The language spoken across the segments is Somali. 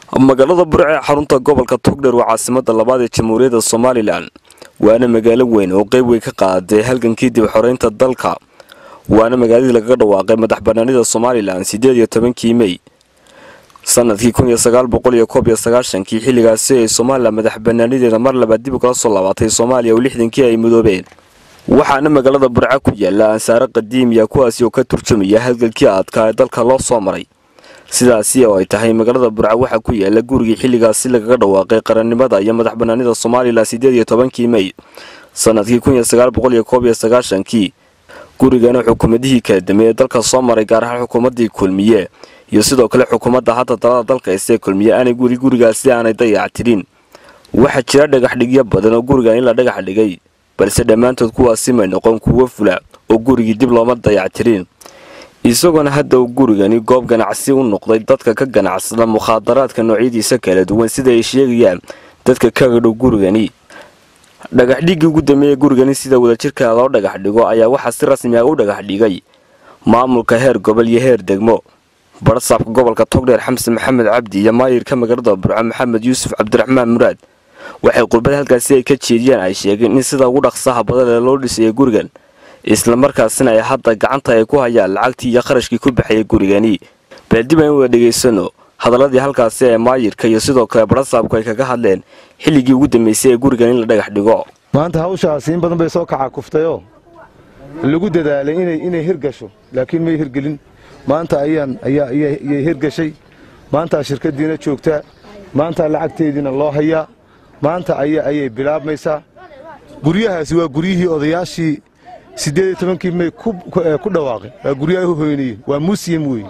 magaalada burce ee xarunta gobolka togdher waa caasimada labaad ee jamhuuriyadda somalilan waana magaalo weyn oo qeyb weyn ka qaaday halgankii dib xoreynta dalka waana magaaladii lagaga dhawaaqay madax banaanida somalilan sideed iyo tobankii mey sanadkii kun iyo sagaal boqol iyo koob iyo sagaashankii xilligaasi ay somalilan madax banaanideeda mar labaad dib kala soo laabatay soomaaliya oo lixdankii ay midoobeen waxaana magaalada burce ku yaala ansaare qadiimiya kuwaasi oo ka turjumaya halgalkii adkaa ee dalka loo soo maray sidaasi oo ay tahay magaalada burca waxaa ku yaala gurigii xilligaasi lagaga dhawaaqay qarannimada iyo madax banaanida somalilan sideed iyo tobankii mey sanadkii kun iyo sagaal boqol iyo koob iyo sagaashankii gurigana xukuumadihii kala dambeeyey dalka soo maray gaar ahaan xukuumaddii kulmiye iyo sidoo kale xukuumadda hadda dalada dalka isee kulmiye aanay guri gurigaasi aanay dayac tirin waxaa jira dhagaxdhigyo badan oo gurigan in la dhagax dhigay balse dhammaantood kuwaasi may noqon kuwo fula oo gurigii dib looma dayac tirin isagoona hadda uu gurigani goob ganacsi u noqday dadka ka ganacsada mukhaadaraadka noocyadiisa kala duwan sida ay sheegayaan dadka kaga dhow gurigani dhagaxdhiggii ugu dambeeyey gurigani sida wadajirka loo dhagax dhigo ayaa waxaa si rasmi ah u dhagax dhigay maamulka heer gobol iyo heer degmo barsaabka gobolka togdheer xamse maxamed cabdi iyo maayirka magaalada burco maxamed yuusuf cabdiraxmaan muraad waxay qurbada halkaasi ay ka jeediyaan ay sheegeen in sida ugu dhaqsaha badan ee loo dhisayay gurigan islamarkaasina ay hadda gacanta ay ku hayaan lacagtii iyo qarashkii ku baxayay gurigani baaldib aan wada dhegaysano hadaladii halkaasi ee maayirka iyo sidoo kale barasaabku ay kaga hadleen xilligii ugu dambeysay ee gurigan in la dhagax dhigo maanta hawshaasi in badan bay soo kaca kuftayoo lagu dadaalay inay hirgasho laakiin may hirgelin maanta ayay hirgashay maantaa shirkaddiina joogtaa maantaa lacagteediina loo hayaa maanta ayay bilaabmaysaa guryahaasi waa guryihii odayaashii siddeed iyo tobankii mey ku dhawaaqay waa guryaha u hoynayeen waa muusiyam weeye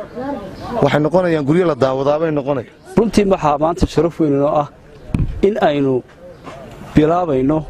waxay noqonayaan guryo la daawadaabay noqonaya runtii waxaa maanta sharaf weyn inoo ah in aynu bilaabayno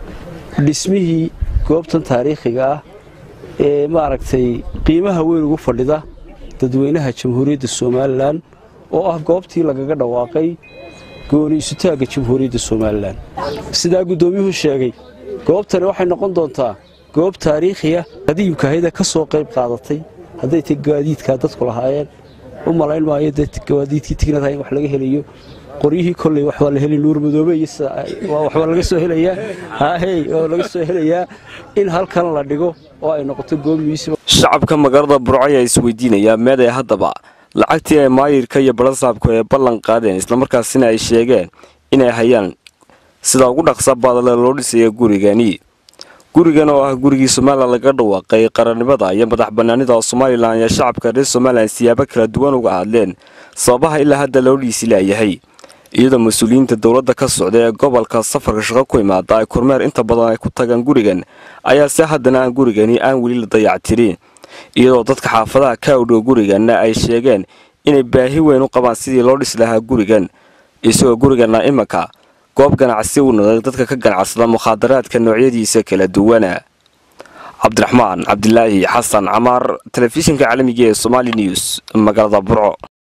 dhismihii goobtan taariikhiga ah ee maaragtay qiimaha weyn ugu fadhida dadweynaha jamhuuriyadda somalilan oo ah goobtii lagaga dhawaaqay gooni isutaagga jamhuuriyadda somalilan sidaa guddoomiyuhu sheegay goobtani waxay noqon doontaa goob taariikhiya qadiimkahayda ka soo qayb qaadatay hadday tay gaadiidkaa dadku lahaayeen u malayn maayo dee gaadiidkii tignadaha in wax laga helayo qoryihii kolley waxbaa la heli nuur madoobe iyo waxbaa laga soo helayaa haahey oo laga soo helayaa in halkan la dhigo oo ay noqoto goob miisima shacabka magaalada burco ayaa isweydiinayaa meeday haddaba lacagtii ay maayirka iyo barasaabku ay ballan qaadeen islamarkaasina ay sheegeen inay hayaan sida ugu dhaqsa baadale loo dhisaya gurigani gurigan oo ah gurigii somalilan laga dhawaaqay qarannimada iyo madax banaanida somalilan ayaa shacabka reer somalilan siyaabo kala duwan uga hadleen sababaha ilaa hadda loo dhiisi laayahay iyadoo mas-uuliyiinta dowladda ka socda ee gobolka safarka shaqo ku imaada ay kormeer inta badan ay ku tagaan gurigan ayaa se haddana aan gurigani aan weli la dayactirin iyadoo dadka xaafadaha ka awdhow guriganna ay sheegeen inay baahi weyn u qabaan sidii loo dhisi lahaa gurigan isagoo gurigana imanka goob ganacsi u noqday dadka ka ganacsada mukhaadaraadka noocyadiisa kala duwana cabdiraxmaan cabdilaahi xasan camaar telefishinka caalamiga ee somaali news magaalada burco